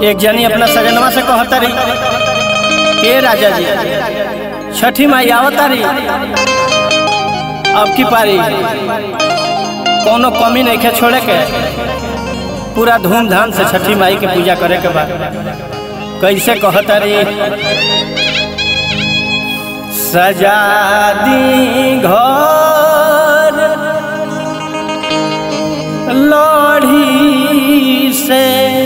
एक जनी अपना सजनवा से कहता रही ए राजा जी छठी माई आवता रही अब की पारी कोनो कमी नहीं खे छोड़े के पूरा धूमधाम से छठी माई के पूजा करे के बाद कैसे कहता रही सजा दी घर लड़ी से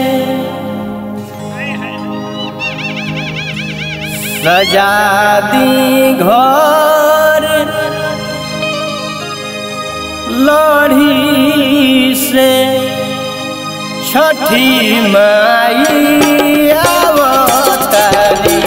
सजा दी घर लड़ी से छठी माई आवतारी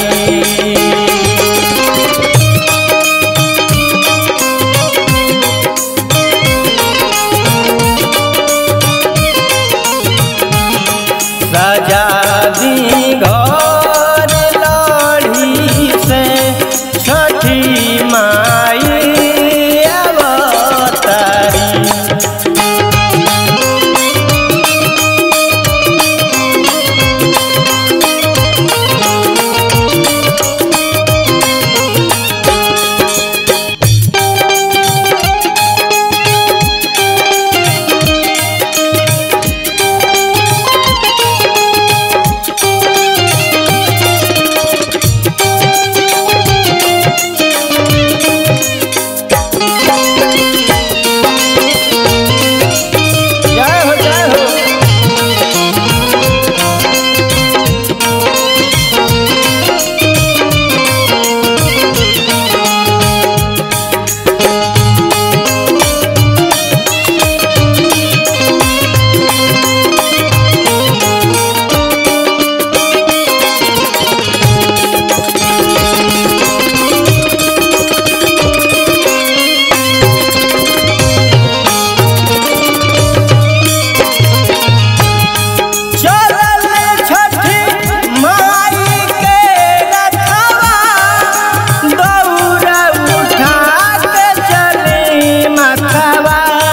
राजा दी घर लड़ी से छठी माई अवतारी जय हो जय हो चलल छठी माई के रथवा दौड़ उठा के चली मथवा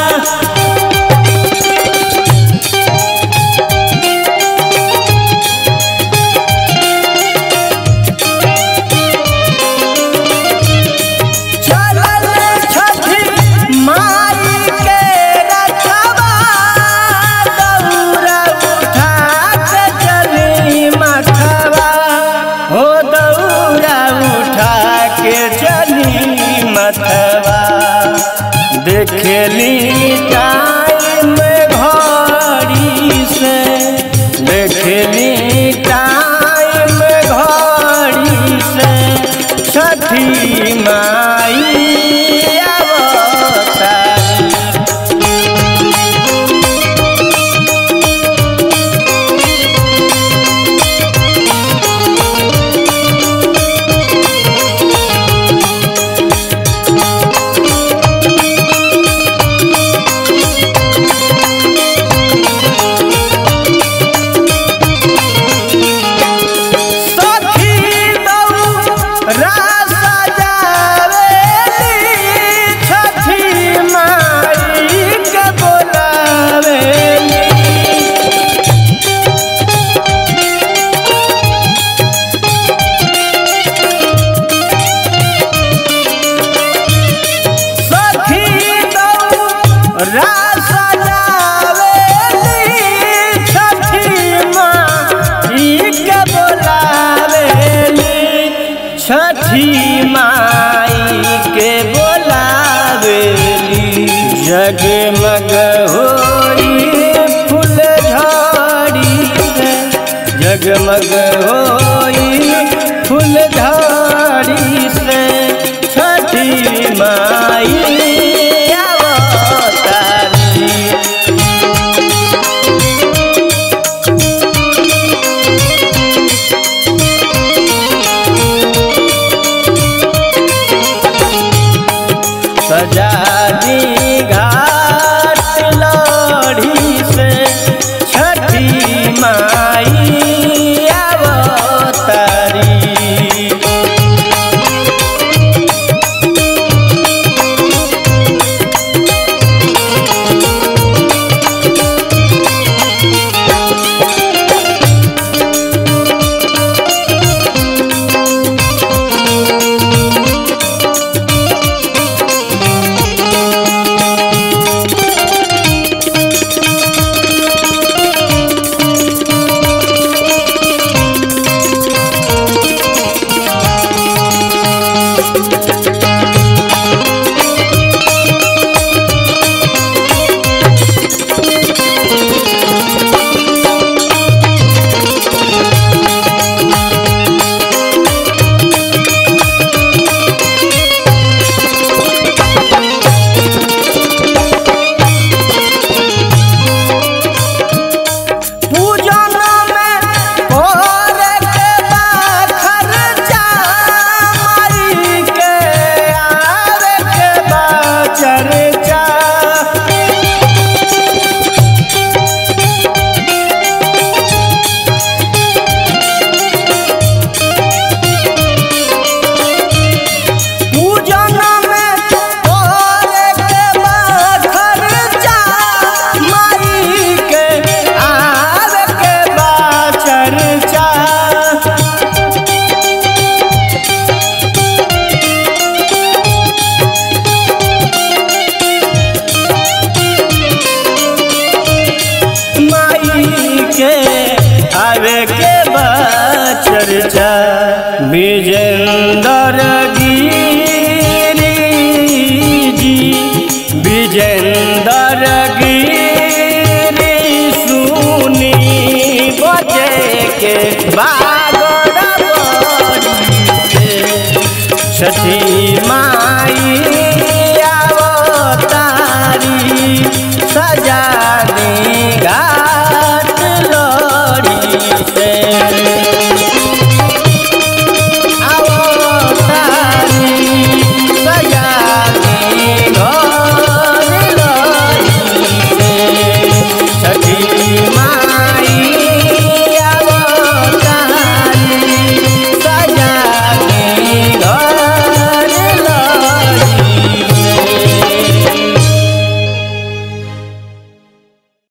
चलल छठी माई के रथवा दौड़ उठा के चली मथवा हो दौड़ उठा के चली मथवा देखली टाइम घड़ी से देखली टाइम घड़ी से छठी माई अवतारी सखी दौरा सजावेली छठी माई के बोलावेली सखी दौरा सजावेली छठी माई के बोलावेली छठी माई के बोलावेली जगमग होई फूल झाड़ी से जगमग होई फूल झाड़ी से छठी माई अवतारी सजा दी घाट लड़ी से छठी माई अवतारी विजेंदर गिरी जी विजेंदर गिरी सुनी बजे के बागड़ बड़ी से छठी माँ